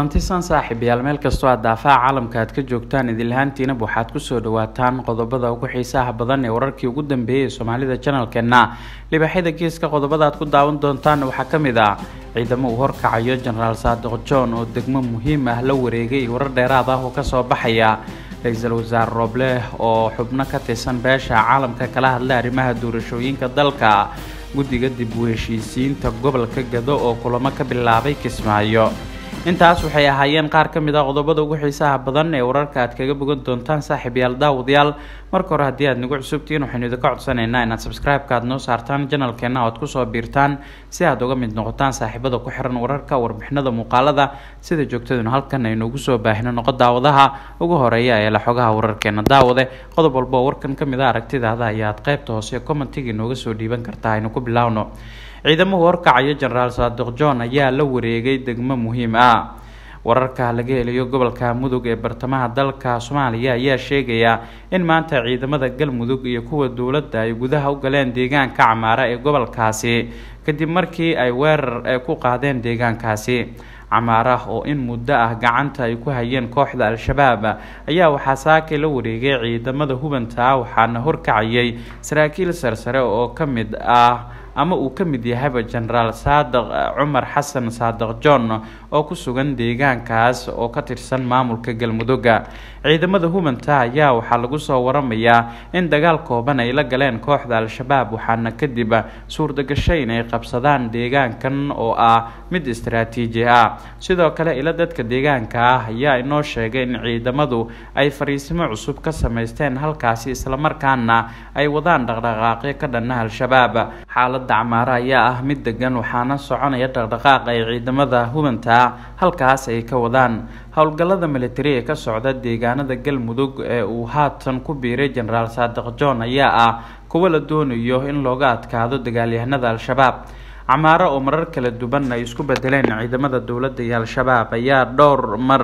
kulantisan saaxiibayaal meel kastoo aad daafaha caalamka aad ka joogtaan idinlahaantiinaba waxaad kusoo dhawaataan qodobada ugu xiisaha badan ee wararkii ugu dambeeyay ee soomaalida janalkeena libaaxyada geeska qodobada aad ku daawan doontaan waxaa ka mid ah ciidamo uu horkacayo jenaraal saadiq john oo degmo muhiim ah la wareegay warar dheeraad ah oo kasoo baxaya ra-iisul wasaare rooble oo xubno ka tirsan beesha caalamka kala hadlay arrimaha doorashooyinka dalka guddiga dib u heshiisiinta gobolka gado oo kulamo ka bilaabay kismaayo intaas waxay ahaayeen qaar ka mid ah qodobada ugu xiisaha badan ee wararka aad kaga bogan doontaan saaxiibayaal daawadayaal marka hore haddii aad nagu cusubtihiin waxaynu idinka codsanaynaa inaad subscribe-ka aad noo saartaan janalkeena oad kusoo biirtaan si aad uga mid noqotaan saaxiibada ku xiran wararka warbixinada muuqaalada sida joogtaduna halkan aynu ugu soo baahino noqo daawadaha ugu horeeya ee la xogaha wararkeena daawade qodob walba oo warkan ka mid a aragtidaada ayaad qaybta hoose commentiga inooga soo dhiiban kartaa aynu ku bilaawno ciidamadu horkacayo jenaraal saadiq john ayaa la wareegay degmo muhiim ah wararka laga helayo gobolka mudug ee bartamaha dalka soomaaliya ayaa sheegaya in maanta ciidamada galmudug iyo kuwa dowladda ay gudaha u galeen deegaanka camaara ee gobolkaasi kadib markii ay weerar ku qaadeen deegaankaasi camaara oo in muddo ah gacanta ay ku hayeen kooxda al-shabaab ayaa waxaa saakay la wareegay ciidamada hubanta ah waxaana horkacayay saraakiil sarsare oo ka mid ah ama uu ka mid yahayba jenaraal saadiq cumar xasan saadiq john oo ku sugan deegaankaas oo ka tirsan maamulka galmudugga ciidamada hubanta ayaa waxaa lagu soo waramayaa in dagaal kooban ay la galeen kooxda al-shabaab waxaana kadib suurtagashay inay qabsadaan deegaankan oo ah mid istaraatiiji ah sidoo kale ila dadka deegaanka ah ayaa inoo sheegay in ciidamadu ay fariisimo cusub ka samaysteen halkaasi islamarkaana ay wadaan dhaqdhaqaaqyo ka dhanna al-shabaab xaalada camaaro ayaa ah mid degan waxaana soconaya dhaqdhaqaaq ay ciidamada hubanta halkaas ay ka wadaan howlgallada militari ee ka socda deegaanada galmudug ee uu haatan ku biiray jenaraal saadiq john ayaa ah kuwo la doonayo in looga adkaado dagaalyahanada al-shabaab camaaro oo marar kala duwan ay isku bedeleen ciidamada dowladda iyo al-shabaab ayaa dhowr mar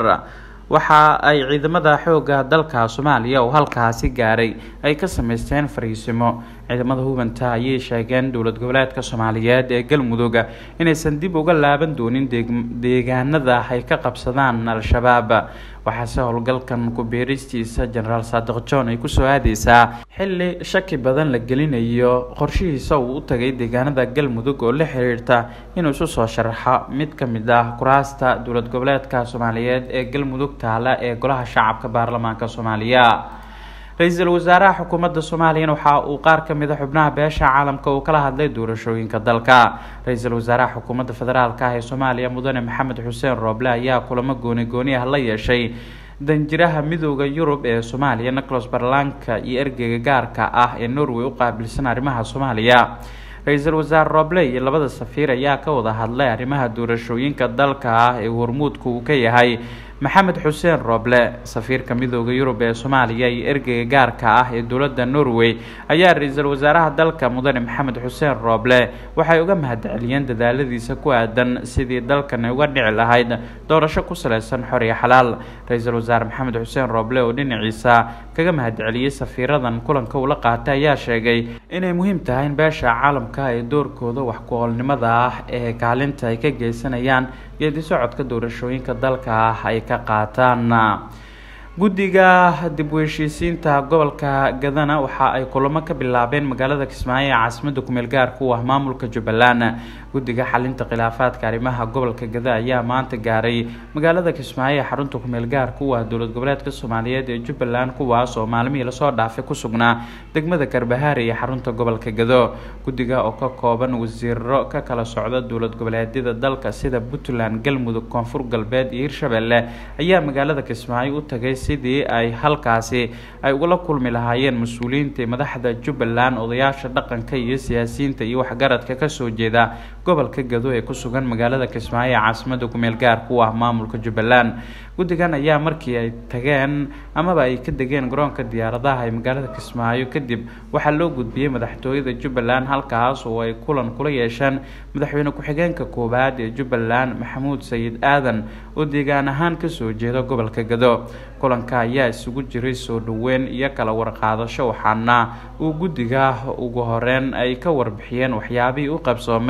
waxa ay ciidamada xoogga dalka soomaaliya oo halkaasi gaaray ay ka sameysteen fariisimo ciidamada hubanta ayay sheegeen dowlad goboleedka soomaaliyeed ee galmudug inaysan dib uga laaban doonin deegaanada ay ka qabsadaan al-shabaab waxaase howlgalkan ku-biiristiisa jenaraal saadiq john ay kusoo aadeysaa xilli shaki badan la gelinayo qorshihiisa uu u tagay deegaanada galmudug oo la xiriirta inuu isu soo sharaxo mid ka mid ah kuraasta dowlad goboleedka soomaaliyeed ee galmudug taala ee golaha shacabka baarlamaanka soomaaliya ra-iisul wasaaraha xukuumadda soomaaliyana waxa uu qaar ka mid a xubnaha beesha caalamka uu kala hadlay doorashooyinka dalka ra-iisul wasaaraha xukuumadda federaalka ah ee soomaaliya mudane maxamed xuseen rooble ayaa kulamo gooni gooni ah la yeeshay danjiraha midooda yurub ee soomaaliya nicolas barlanka iyo ergeyga gaarka ah ee norway u qaabilsan arrimaha soomaaliya ra-iisul wasaare rooble iyo labada safiir ayaa ka wada hadlay arrimaha doorashooyinka dalka ah ee hormuudka uu ka yahay maxamed xuseen rooble safiirka midooda yurub ee soomaaliya iyo ergeyga gaarka ah ee dowladda norway ayaa ra-iisul wasaaraha dalka mudane maxamed xuseen rooble waxay uga mahadceliyeen dadaaladiisa ku aadan sidii dalkan ay uga dhici lahayd doorasho ku saleysan xor iyo xalaal ra-iisul wasaare maxamed xuseen rooble oo dhinaciisa kaga mahadceliyey safiiradan kulanka ula qaatay ayaa sheegay inay muhiim tahay in beesha caalamka ee doorkooda wax ku-oolnimada ah ee kaalinta ay ka geysanayaan geedi socodka doorashooyinka dalka ah ay ka qaataan guddiga dib u heshiisiinta gobolka gadana waxa ay kulamo ka bilaabeen magaalada kismaayo ee caasimadda kumeel gaarka u ah maamulka jubbaland guddiga xalinta khilaafaadka arrimaha gobolka gada ayaa maanta gaaray magaalada kismaayo ee xarunta kumeel gaarka u ah dowlad goboleedka soomaaliyeed ee jubbaland kuwaas oo maalmihii lasoo dhaafay ku sugnaa degmada karbahaari iyo xarunta gobolka gado guddiga oo ka kooban wasiiro ka kala socda dowlad goboleedyada dalka sida puntland galmudug koonfur galbeed iyo hirshabelle ayaa magaalada kismaayo u tagay sidii ay halkaasi ay ugula kulmi lahaayeen mas-uuliyiinta madaxda jubbaland odayaasha dhaqanka iyo siyaasiyiinta iyo waxgaradka kasoo jeeda gobolka gado ee ku sugan magaalada kismaayo ee caasimada kumeel gaarka u ah maamulka jubbaland guddigan ayaa markii ay tageen amaba ay ka degeen garoonka diyaaradaha ee magaalada kismaayo kadib waxaa loo gudbiyey madaxtooyada jubbaland halkaas oo ay kulan kula yeesheen madaxweyne ku-xigeenka koowaad ee jubbaland maxamuud sayid aadan oo deegaan ahaan kasoo jeeda gobolka gado kulanka ayaa isugu jiray soo dhoweyn iyo kala warqaadasho waxaana uu guddiga ugu horeyn ay ka warbixiyeen waxyaabihii u qabsoomay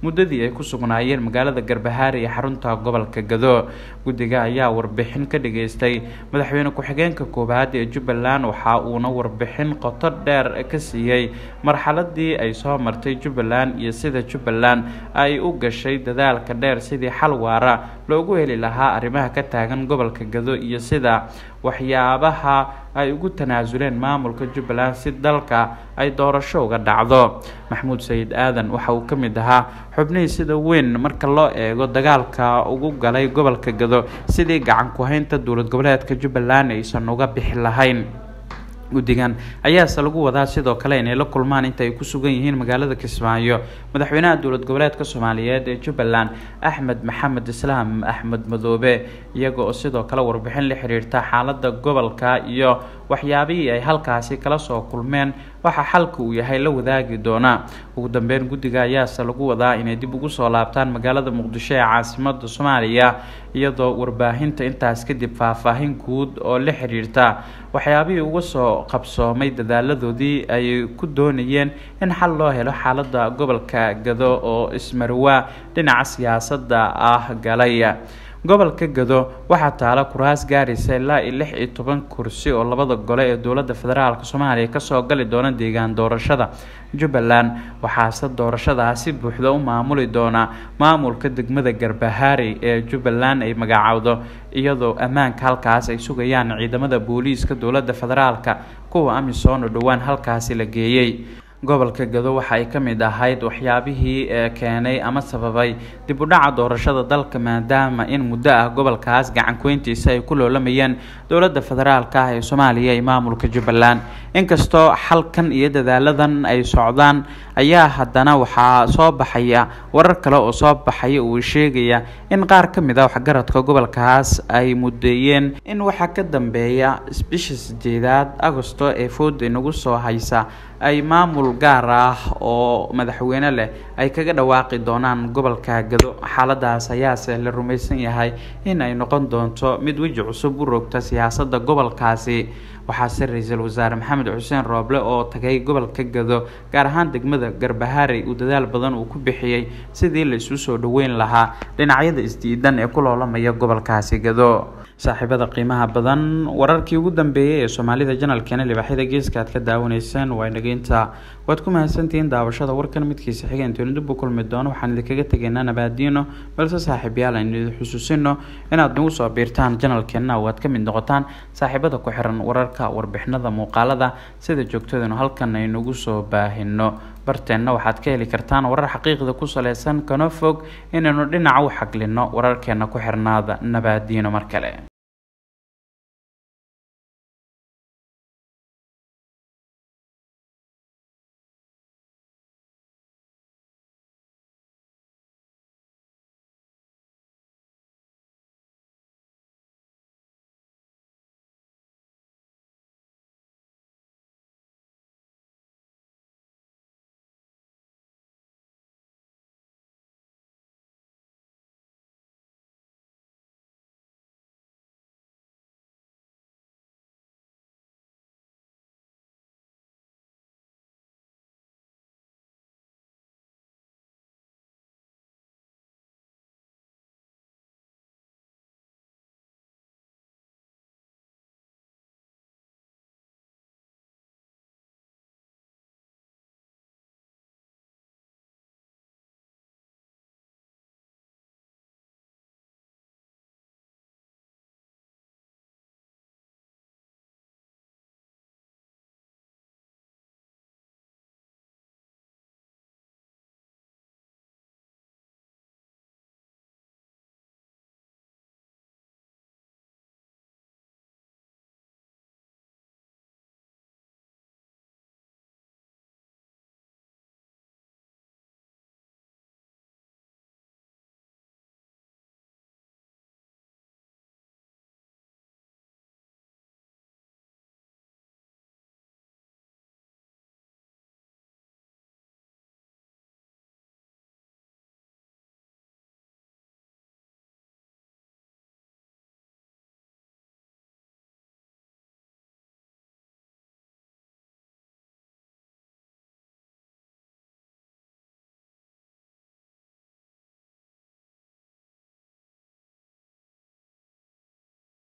muddadii ay ku sugnaayeen magaalada garbahaare ee xarunta gobolka gado guddiga ayaa warbixin ka dhageystay madaxweyne ku-xigeenka koowaad ee jubbaland waxa uuna warbixin qoto dheer ka siiyey marxaladii ay soo martay jubbaland iyo sida jubbaland ay u gashay dadaalka dheer sidii xal waara loogu heli lahaa arrimaha ka taagan gobolka gado iyo sida waxyaabaha ay ugu tanaasuleen maamulka jubbaland si dalka ay doorasho uga dhacdo maxamuud sayid aadan waxa uu ka mid ahaa xubnihii sida weyn marka loo eego dagaalka ugu galay gobolka gado sidii gacan ku-haynta dowlad goboleedka jubbaland aysan uga bixi lahayn guddigan ayaase lagu wadaa sidoo kale inay la kulmaan inta ay ku sugan yihiin magaalada kismaayo madaxweynaha dowlad goboleedka soomaaliyeed ee jubbaland axmed maxamed islaam axmed madoobe iyaga oo sidoo kale warbixin la xiriirta xaalada gobolka iyo waxyaabihii ay halkaasi kala soo kulmeen waxa xalka uu yahay la wadaagi doona ugu dambeyn guddiga ayaase lagu wadaa inay dib ugu soo laabtaan magaalada muqdisho ee caasimada soomaaliya iyadoo warbaahinta intaas kadib faahfaahin guud oo la xiriirta waxyaabihii uga soo qabsoomay dadaaladoodii ay ku doonayeen in xal loo helo xaalada gobolka gado oo ismarwaa dhinaca siyaasadda ah galay gobolka gado waxaa taala kuraas gaaraysa ilaa iyo lix iyo toban kursi oo labada gole ee dowladda federaalk soomaaliya kasoo gali doona deegaan doorashada jubbaland waxaase doorashadaasi buuxda u maamuli doona maamulka degmada garbahaari ee jubbaland ay magacaawdo iyadoo ammaanka halkaas ay sugayaan ciidamada booliiska dowladda federaalka kuwa amisom oo dhowaan halkaasi la geeyey gobolka gado waxa ay ka mid ahayd waxyaabihii keenay ama sababay dib u dhaca doorashada dalka maadaama in muddo ah gobolkaas gacankuweyntiisa ay ku loolamayeen dowladda federaalka ah ee soomaaliya iyo maamulka jubbaland inkastoo xalkan iyo dadaaladan ay socdaan ayaa haddana waxaa soo baxaya warar kale oo soo baxaya uu sheegaya in qaar ka mid a waxgaradka gobolkaas ay mudeeyeen in waxaa ka dambeeya bisha sideedaad agosto ee fooda inagu soo haysa ay maamul gaar ah oo madaxweyne leh ay kaga dhawaaqi doonaan gobolka gado xaaladaas ayaase la rumaysan yahay in ay noqon doonto mid weji cusub u rogta siyaasadda gobolkaasi waxaase ra-iisul wasaare maxamed xuseen rooble oo tagay gobolka gado gaar ahaan degmada garbahaarey uu dadaal badan uu ku bixiyey sidii la isu soo dhaweyn lahaa dhinacyada isdiidan ee ku loolamaya gobolkaasi gado saaxiibada qiimaha badan wararkii ugu dambeeyey ee soomaalida janalkeena libaaxyada geeska aad ka daawanaysaan waa inageynta waad ku mahadsantihiin daawashada warkan midkiisa xiga intooni dib u kulmi doono waxaan idinkaga tegaynaa nabaadiino balse saaxiibyaal aynu idin xusuusino inaad nagu soo biirtaan janalkeenna oo aad ka mid noqotaan saaxiibada ku xiran wararka warbixinada muuqaalada sida joogtadanu halkan aynugu soo baahino barteenna waxaad ka heli kartaan warar xaqiiqda ku saleysan kana fog inaynu dhinaca u xaglino wararkeena ku xirnaada nabaadiino mar kale